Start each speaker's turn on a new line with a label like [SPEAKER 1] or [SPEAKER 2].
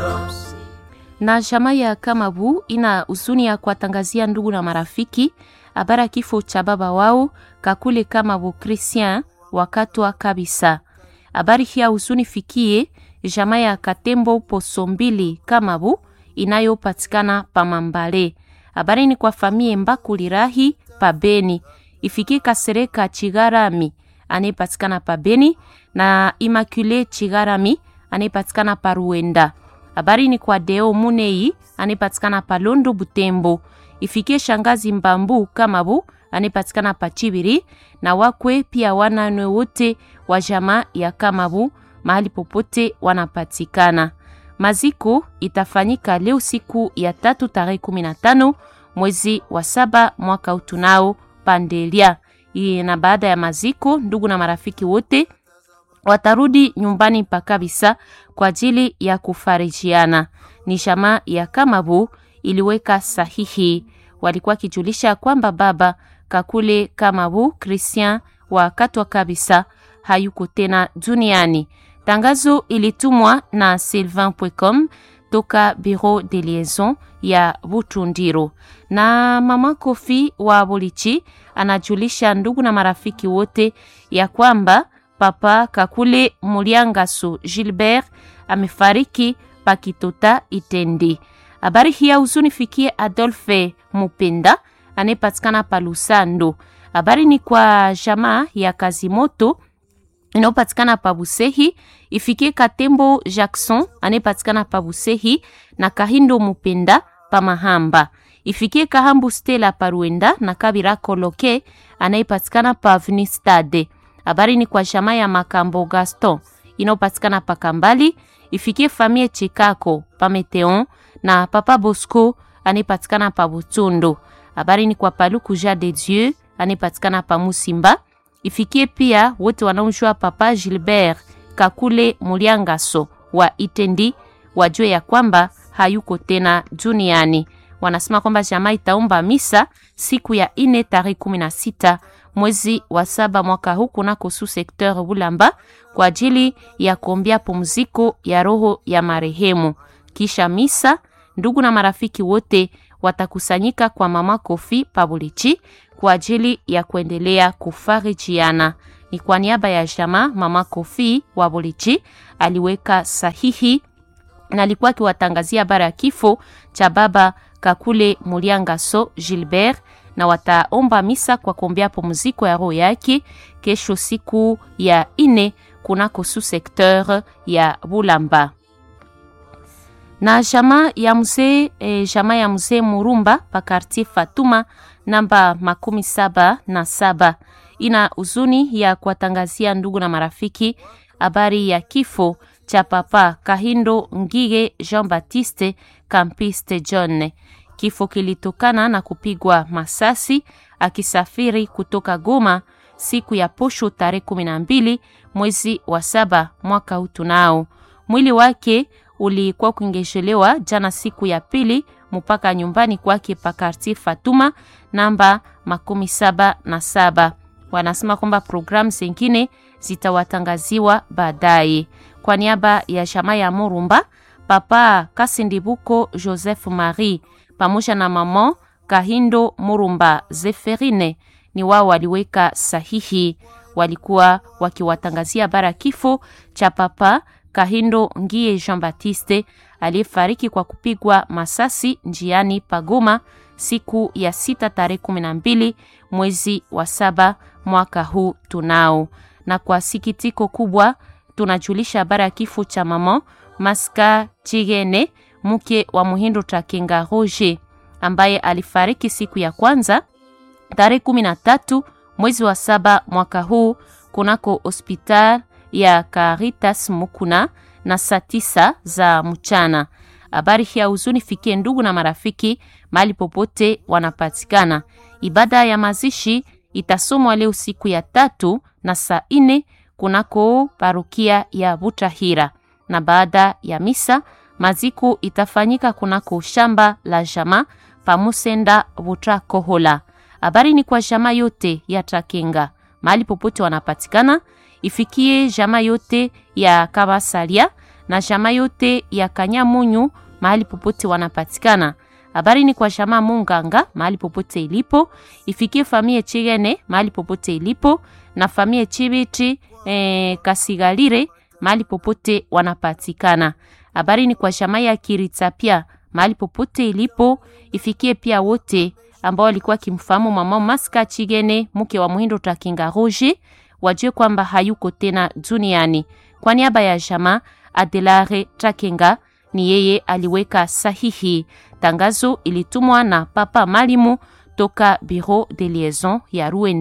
[SPEAKER 1] na jamaa ya Kamabu ina huzuni ya kuwatangazia ndugu na marafiki habari ya kifo cha baba wao Kakule Kamabu Christian wakatwa kabisa. Habari hii ya huzuni fikie jamaa ya Katembo Poso mbili Kamabu inayopatikana Pamambale. Habari ni kwa famie Mbakulirahi Pabeni, ifikie Kasereka Chigarami anayepatikana Pabeni na Immaculée Chigarami anayepatikana Paruenda. Habari ni kwa Deo Munei anayepatikana Palondo Butembo, ifikie shangazi Mbambu Kamabu anayepatikana Pachibiri na wakwe pia wananwe wote wa jamaa ya Kamabu mahali popote wanapatikana. Maziko itafanyika leo siku ya tatu tarehe 15 mwezi wa saba mwaka utunao Pandelia. Na baada ya maziko, ndugu na marafiki wote watarudi nyumbani pa kabisa kwa ajili ya kufarijiana. Ni jamaa ya Kamabu iliweka sahihi, walikuwa kijulisha kwamba baba Kakule Kamabu Christian wa katwa kabisa hayuko tena duniani. Tangazo ilitumwa na sylvain.com toka Bureau de Liaison ya Butundiro. Na mama Kofi wa Bolichi anajulisha ndugu na marafiki wote ya kwamba papa Kakule Muliangaso Gilbert amefariki pakitota Itendi. Habari hii ya huzuni fikie Adolphe Mupenda anayepatikana pa Lusando. Habari ni kwa jamaa ya Kazimoto inayopatikana pa Busehi, ifikie Katembo Jackson anayepatikana pa Busehi na Kahindo Mupenda pa Mahamba, ifikie Kahambu Stella pa Ruenda na Kabira Koloke anayepatikana pa Avenue Stade. Habari ni kwa jamaa ya Makambo Gaston inayopatikana pa Kambali, ifikie famille Chikako pa Meteon na Papa Bosco anayepatikana pa Butundo. Habari ni kwa Paluku Ja de Dieu anayepatikana pa Musimba ifikie pia wote wanaojua Papa Gilbert Kakule Muliangaso wa Itendi wajue ya kwamba hayuko tena duniani. Wanasema kwamba jamaa itaomba misa siku ya ine tarehe 16 mwezi wa saba mwaka huu kunako su sekteur Bulamba kwa ajili ya kuombea pumziko ya roho ya marehemu. Kisha misa, ndugu na marafiki wote watakusanyika kwa mama Kofi Pabulichi kwa ajili ya kuendelea kufarijiana. Ni kwa niaba ya jamaa mama Kofi wa Bulichi aliweka sahihi na alikuwa akiwatangazia habari ya kifo cha baba Kakule Muliangaso Gilbert, na wataomba misa kwa kuombea pumziko ya roho yake kesho siku ya ine kunako su sekteur ya Bulamba na jamaa ya mzee e, jamaa ya mzee Murumba pa quartier Fatuma namba makumi saba na saba ina huzuni ya kuwatangazia ndugu na marafiki habari ya kifo cha papa Kahindo Ngige Jean Baptiste Campiste John. Kifo kilitokana na kupigwa masasi akisafiri kutoka Goma siku ya posho tarehe kumi na mbili mwezi wa saba mwaka huu tunao. Mwili wake ulikuwa kuingeshelewa jana siku ya pili mpaka nyumbani kwake pa quartier Fatuma namba makumi saba na saba. Wanasema kwamba programu zingine zitawatangaziwa baadaye. Kwa niaba ya jamaa ya Murumba, papa Kasindibuko Joseph Marie pamoja na mama Kahindo Murumba Zeferine ni wao waliweka sahihi, walikuwa wakiwatangazia bara kifo cha papa Kahindo Ngie Jean Baptiste aliyefariki kwa kupigwa masasi njiani Pagoma siku ya sita tarehe kumi na mbili mwezi wa saba mwaka huu tunao. Na kwa sikitiko kubwa tunajulisha habari ya kifo cha mama Maska Chigene mke wa Muhindo Takenga Roger ambaye alifariki siku ya kwanza tarehe kumi na tatu mwezi wa saba mwaka huu kunako hospital ya Caritas Mukuna na saa tisa za mchana. Habari hii ya huzuni fikie ndugu na marafiki mahali popote wanapatikana. Ibada ya mazishi itasomwa leo siku ya tatu na saa ine kunako parukia ya Butahira, na baada ya misa maziko itafanyika kunako shamba la jama pamusenda Butakohola. Habari ni kwa jama yote ya Takenga mahali popote wanapatikana ifikie jamaa yote ya Kabasalia na jamaa yote ya Kanyamunyu mahali popote wanapatikana. Habari ni kwa jamaa Munganga mahali popote ilipo, ifikie famie Chigene mahali popote ilipo na famie Chibiti eh, Kasigalire mahali popote wanapatikana. Habari ni kwa jamaa ya Kiritapia mahali popote ilipo, ifikie pia wote ambao walikuwa kimfahamu mama Maska Chigene mke wa Muhindo Takinga Roger, wajue kwamba hayuko tena duniani. Kwa niaba ya jamaa Adelare Takinga ni yeye aliweka sahihi. Tangazo ilitumwa na Papa Malimu toka Bureau de Liaison ya Ruenda.